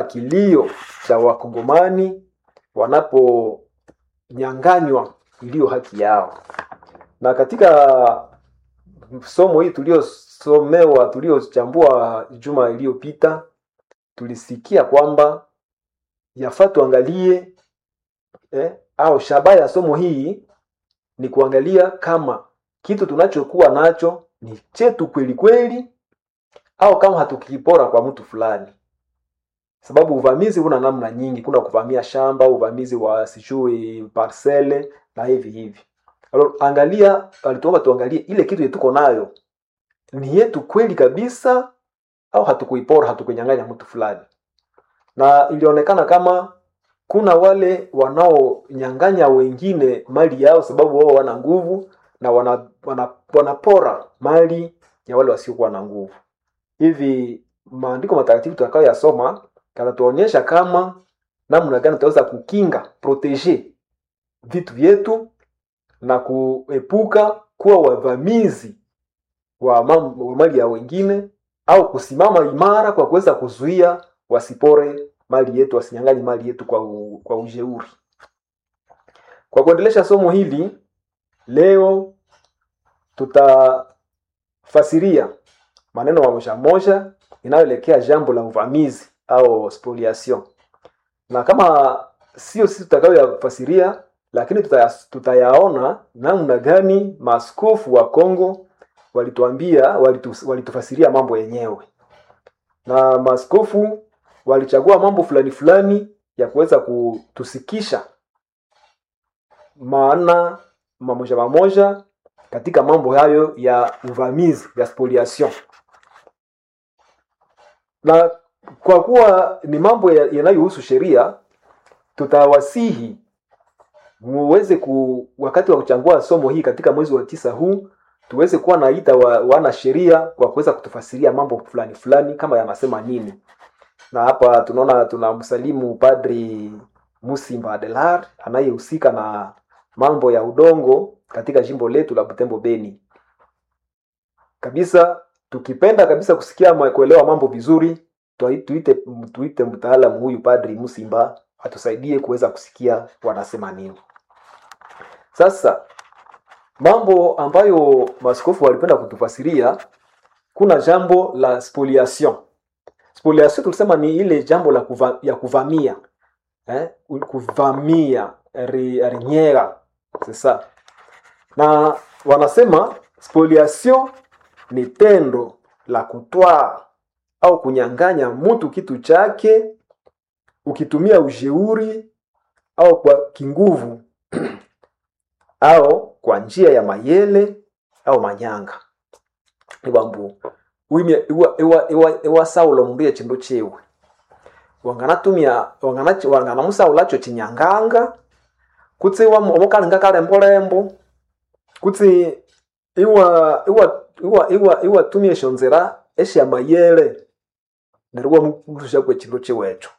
kilio cha wakongomani wanaponyanganywa iliyo haki yao na katika somo hii tuliosomewa tuliochambua juma iliyopita tulisikia kwamba yafaa tuangalie eh, au shabaha ya somo hii ni kuangalia kama kitu tunachokuwa nacho ni chetu kweli kweli au kama hatukipora kwa mtu fulani sababu uvamizi una namna nyingi kuna kuvamia shamba uvamizi wa sijui parcele na hivi hivi Alors, angalia alituomba tuangalie ile kitu tuko nayo ni yetu kweli kabisa au hatukuipora hatukunyang'anya mtu fulani na ilionekana kama kuna wale wanaonyang'anya wengine mali yao sababu wao wana nguvu na wana, wana, wanapora mali ya wale wasiokuwa na nguvu hivi maandiko matakatifu tutakayoyasoma kanatuonyesha kama namna gani tutaweza kukinga proteger vitu vyetu na kuepuka kuwa wavamizi wa, mam, wa mali ya wengine au kusimama imara kwa kuweza kuzuia wasipore mali yetu wasinyang'anye mali yetu kwa, u, kwa ujeuri kwa kuendelesha somo hili leo tutafasiria maneno mamoja moja inayoelekea jambo la uvamizi au spoliation na kama sio sisi tutakayoyafasiria lakini tutaya, tutayaona namna gani maaskofu wa Kongo walituambia walitu, walitufasiria mambo yenyewe na maaskofu walichagua mambo fulani fulani ya kuweza kutusikisha maana mamoja mamoja katika mambo hayo ya uvamizi ya spoliation na kwa kuwa ni mambo yanayohusu sheria tutawasihi muweze ku wakati wa kuchangua somo hii katika mwezi wa tisa huu tuweze kuwa naita wa, wana sheria kwa kuweza kutufasiria mambo fulani fulani kama yanasema nini na hapa tunaona tunamsalimu padri musimba adelar anayehusika na mambo ya udongo katika jimbo letu la butembo beni kabisa tukipenda kabisa kusikia kuelewa mambo vizuri tuite, tuite mtaalamu huyu padri musimba atusaidie kuweza kusikia wanasema nini sasa mambo ambayo maskofu walipenda kutufasiria kuna jambo la spoliation spoliation tulisema ni ile jambo la kuva, ya kuvamia eh? kuvamia rinyera sasa na wanasema spoliation ni tendo la kutwaa au kunyang'anya mtu kitu chake ukitumia ujeuri au kwa kinguvu au kwa njia ya mayele au manyanga iwambu wimye iwa, iwa, iwa, iwa saulo mundu ya chindu chiwe wanganatumia wangana wanganamusaulacho chinyanganga kutsi omukalinga kalembolembo kutsi iwa iwa iwa iwa iwa tumia esyo nzira esya mayele neryo wamulusha kwe chindu chiwecho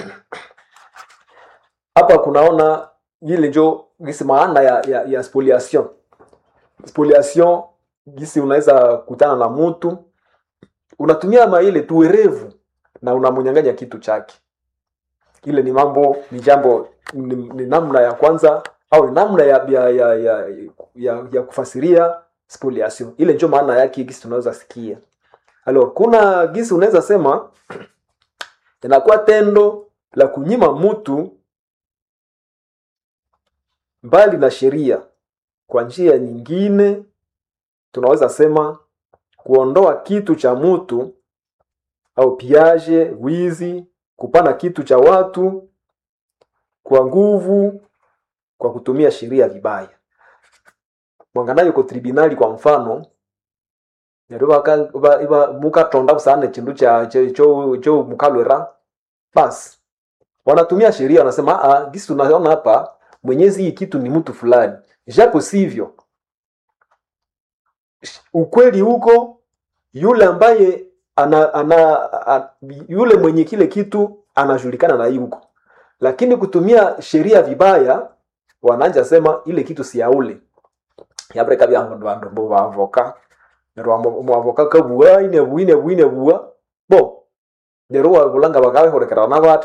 hapa kunaona ile njo gisi maana ya, ya, ya spoliation spoliation gisi unaweza kutana na mtu unatumia maile tuwerevu na unamnyang'anya kitu chake ile ni mambo ni jambo ni, ni namna ya kwanza au ni namna ya ya, ya, ya, ya, ya kufasiria spoliation ile njo maana yake gisi tunaweza sikia alors kuna gisi unaweza sema inakuwa tendo la kunyima mtu mbali na sheria kwa njia nyingine tunaweza sema kuondoa kitu cha mtu au piaje wizi kupana kitu cha watu kwa nguvu kwa kutumia sheria vibaya mwanganayo ko tribunali kwa mfano neryo mukatonda kusana chindu cha cho cho mukalwera basi wanatumia sheria wanasema a gisi tunaona hapa mwenyezi hii kitu ni mtu fulani japo sivyo ukweli huko yule ambaye ana, ana, a, yule mwenye kile kitu anajulikana na yuko lakini kutumia sheria vibaya wananja sema ile kitu si yaule yabreka bya vandu vandu mbo bavoka nerwa mwavoka kabua ine buine buine bua bo nerwa bulanga bakawe horekera na